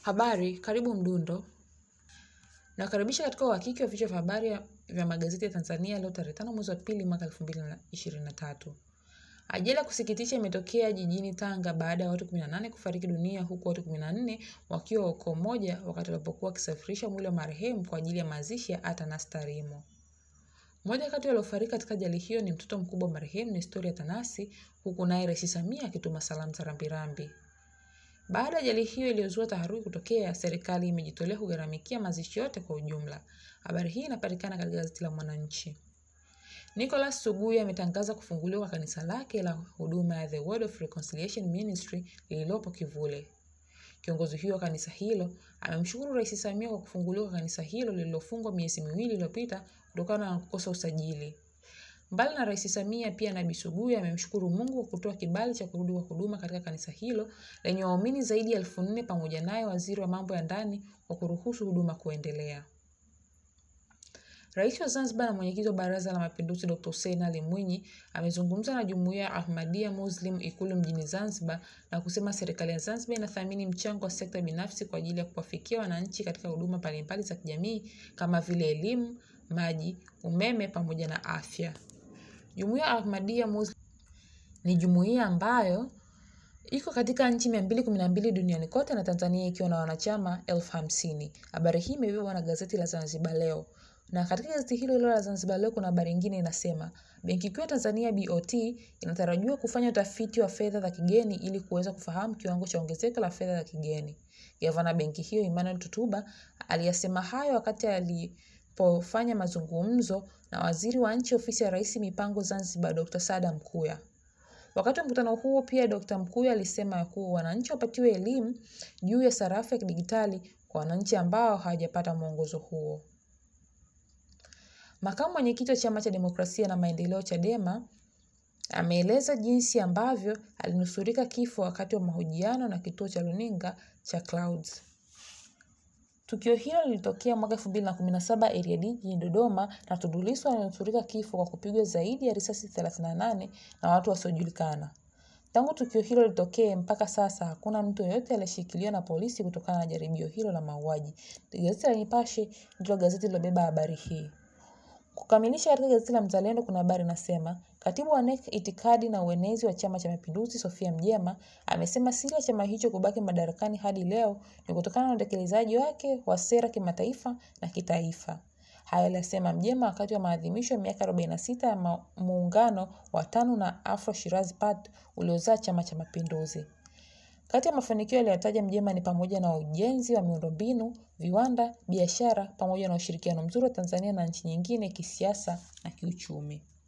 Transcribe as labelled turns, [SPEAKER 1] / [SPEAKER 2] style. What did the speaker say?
[SPEAKER 1] Habari, karibu Mdundo. Nakaribisha katika uhakiki wa vichwa vya habari vya magazeti ya Tanzania leo tarehe tano mwezi wa pili mwaka elfu mbili na ishirini na tatu. Ajali ya kusikitisha imetokea jijini Tanga baada ya watu 18 kufariki dunia huku watu 14 wakiwa ukoo mmoja wakati walipokuwa wakisafirisha mwili wa marehemu kwa ajili ya mazishi ya Atanas Tarimo. Mmoja kati waliofariki katika ajali hiyo ni mtoto mkubwa wa marehemu Nestoria Tanasi, huku naye Rais Samia akituma salamu za rambirambi. Baada ya ajali hiyo iliyozua taharuki kutokea, serikali imejitolea kugharamikia mazishi yote kwa ujumla. Habari hii inapatikana katika gazeti la Mwananchi. Nicholas Suguya ametangaza kufunguliwa kwa kanisa lake la huduma ya The Word of Reconciliation Ministry lililopo Kivule. Kiongozi huyo wa kanisa hilo amemshukuru Rais Samia kwa kufunguliwa kwa kanisa hilo lililofungwa miezi miwili iliyopita kutokana na kukosa usajili. Mbali na Rais Samia, pia Nabii Suguya amemshukuru Mungu kwa kutoa kibali cha kurudi kwa huduma katika kanisa hilo lenye waumini zaidi ya elfu nne pamoja naye waziri wa mambo ya ndani kwa kuruhusu huduma kuendelea. Rais wa Zanzibar na mwenyekiti wa Baraza la Mapinduzi Dr. Hussein Ali Mwinyi amezungumza na jumuiya ya Ahmadiyya Muslim Ikulu mjini Zanzibar na kusema serikali ya Zanzibar inathamini mchango wa sekta binafsi kwa ajili ya kuwafikia wananchi katika huduma mbalimbali za kijamii kama vile elimu, maji, umeme pamoja na afya. Jumuiya ya Ahmadiyya Muslim ni jumuiya ambayo iko katika nchi mia mbili kumi na mbili duniani kote na Tanzania ikiwa na wanachama elfu hamsini. Habari hii imebebwa na gazeti la Zanzibar Leo na katika gazeti hilo hilo la Zanzibar Leo kuna habari nyingine inasema Benki Kuu ya Tanzania BOT inatarajiwa kufanya utafiti wa fedha za kigeni ili kuweza kufahamu kiwango cha ongezeko la fedha za kigeni. Gavana benki hiyo Emmanuel Tutuba aliyasema hayo wakati alipofanya mazungumzo na waziri wa nchi ofisi ya Rais mipango Zanzibar Dr. Sada Mkuya. Wakati wa mkutano huo pia Dr. Mkuya alisema kuwa wananchi wapatiwe elimu juu ya sarafu ya kidijitali kwa wananchi ambao hawajapata mwongozo huo. Makamu mwenyekiti wa Chama cha Demokrasia na Maendeleo Chadema ameeleza jinsi ambavyo alinusurika kifo wakati wa mahojiano na kituo cha runinga cha Clouds. Tukio hilo lilitokea mwaka 2017 Area D jijini Dodoma na Tundu Lissu alinusurika kifo kwa kupigwa zaidi ya risasi 38 na watu wasiojulikana. Tangu tukio hilo litokee mpaka sasa hakuna mtu yeyote aliyeshikiliwa na polisi kutokana na jaribio hilo la mauaji. Gazeti la Nipashe ndilo gazeti lilobeba habari hii. Kukamilisha katika gazeti la Mzalendo kuna habari inasema katibu wa NEC itikadi na uenezi wa Chama cha Mapinduzi Sofia Mjema amesema siri ya chama hicho kubaki madarakani hadi leo ni kutokana na utekelezaji wake wa sera kimataifa na kitaifa. Haya aliyasema Mjema wakati wa maadhimisho ya miaka 46 ya muungano wa TANU na Afro Shirazi Party uliozaa Chama cha Mapinduzi. Kati ya mafanikio aliyotaja Mjema ni pamoja na ujenzi wa miundombinu, viwanda, biashara pamoja na ushirikiano mzuri wa Tanzania na nchi nyingine kisiasa na kiuchumi.